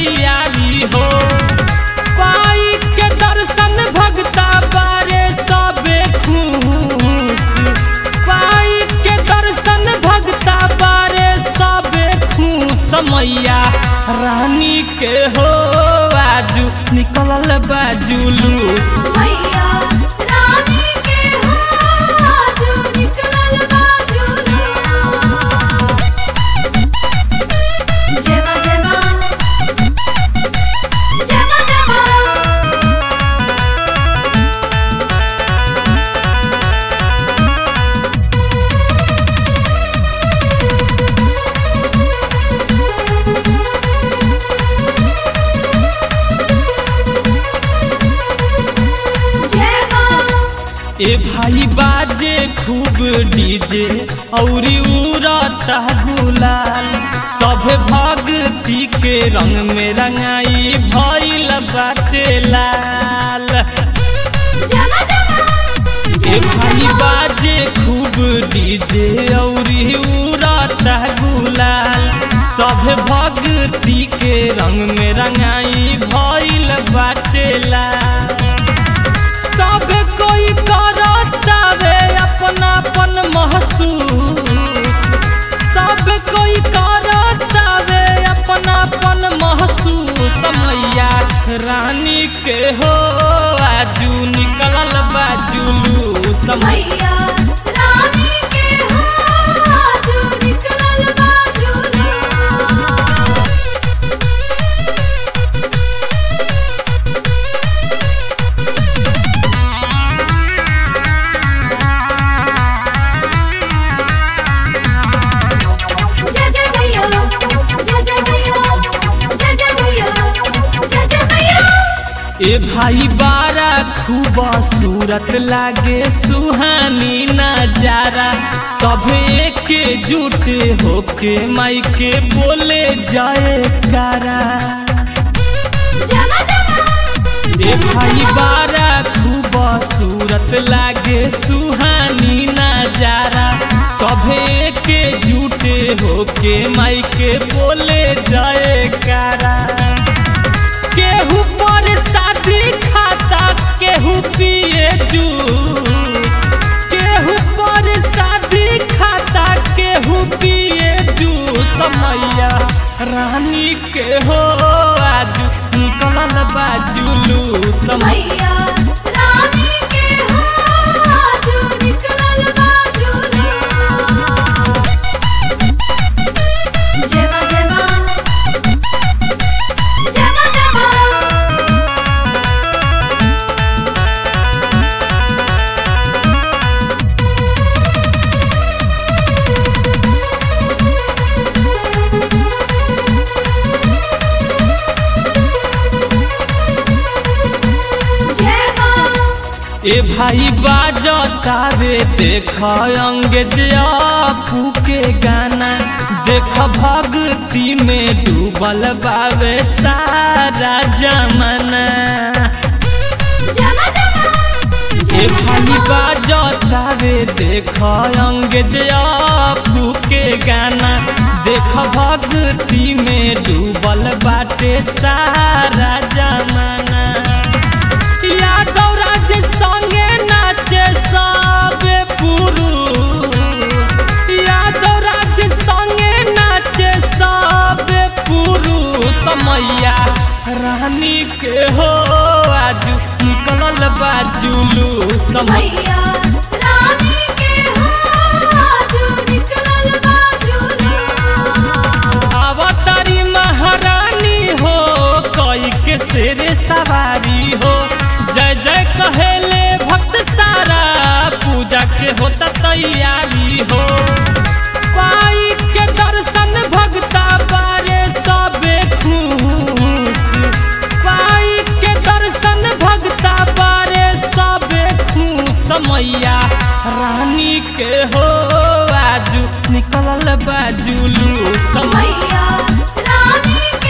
तैयारी हो पाई के दर्शन भगता बारे सबे खुश पाई के दर्शन भगता बारे सबे खुश मैया रानी के हो आजू निकलल बाजुलू मैया रानी के हाथ निकलल बाजुला जमा जमा जमा जमा जय मां ए भाई बाजे खूब डीजे औरी उड़ता गुलाल सब भक्ति के रंग में रंगाई भइल बाटे लाल जमा जमा ए भाई बाजे खूब डीजे औरी उड़ता गुलाल सब भक्ति के रंग में रंगाई भइल बाटे लाल सब कोई करतावे अपनापन महसूस सब कोई करतावे अपनापन महसूस मैया रानी के हो आजू निकलल बाजुलू समय मैया रानी के हाथ निकलल बाजुला जय जय भैया जय जय भैया जय जय भैया जय जय भैया ए भाई बारा खूब सूरत लागे सुहानी नजारा सब के जुटे होके माई के बोले जाए कारा जमा जमा ए भाई बारा खूब सूरत लागे सुहानी नजारा सभे के जुटे होके माई के बोले जाए कारा केहू पर शादी खाता केहू पिए जूस केहू पर शादी खाता केहू पिए जूस मैया रानी के हो आज निकलल बाजुलू समय मैया रानी के हाथ निकलल बाजुला जमा जमा जमा जमा जय मां ए भाई बाजतावे देख अंग्रेज आपू के गाना देख भक्ति में डूबल बावे सारा जमाना जमा जमा ए भाई बाजतावे देख अंग्रेज आपू के गाना देख भक्ति में डूबल बाटे सारा जमाना यादव राज संगे नाचे सब पुरुष यादव राज संगे नाचे सब पुरुष मैया रानी के हो आजू निकलल बाजुलू समय मैया रानी के हाथ निकलल बाजुला अवतारी महारानी हो कई के शेर सवारी हो जय जय कहेले भक्त सारा पूजा के होता तैयारी हो पाई के दर्शन भगता बारे सबे खुश पाई के दर्शन भगता बारे सबे खुश मैया रानी के हो आजू निकलल बाजुलू समय मैया रानी